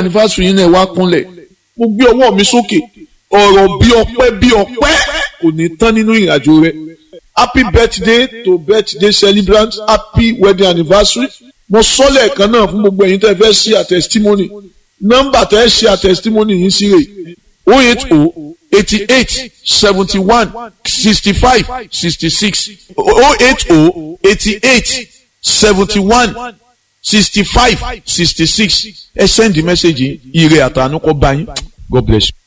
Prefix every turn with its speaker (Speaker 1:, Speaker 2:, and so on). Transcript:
Speaker 1: anniversary yín náà wá kúnlẹ̀ mo gbé ọwọ́ mi sókè ọ̀rọ̀ bí ọpẹ́ bí ọpẹ́ kò ní tán nínú ìrìnàjò rẹ happy birthday to birthday celebrant happy wedding anniversary mo sọ lẹ́ẹ̀kan náà fún gbogbo ẹ̀yin tẹ́ fẹ́ ṣe àtẹ̀sítímọ́nì nọ́mbà tẹ́ ṣe àtẹ̀sítímọ́nì yìí sí rè o eight o eighty eight seventy one sixty five sixty six o eight o eighty eight seventy one sixty five sixty six ẹ send the message ire àtànú kọ bá yín God bless you.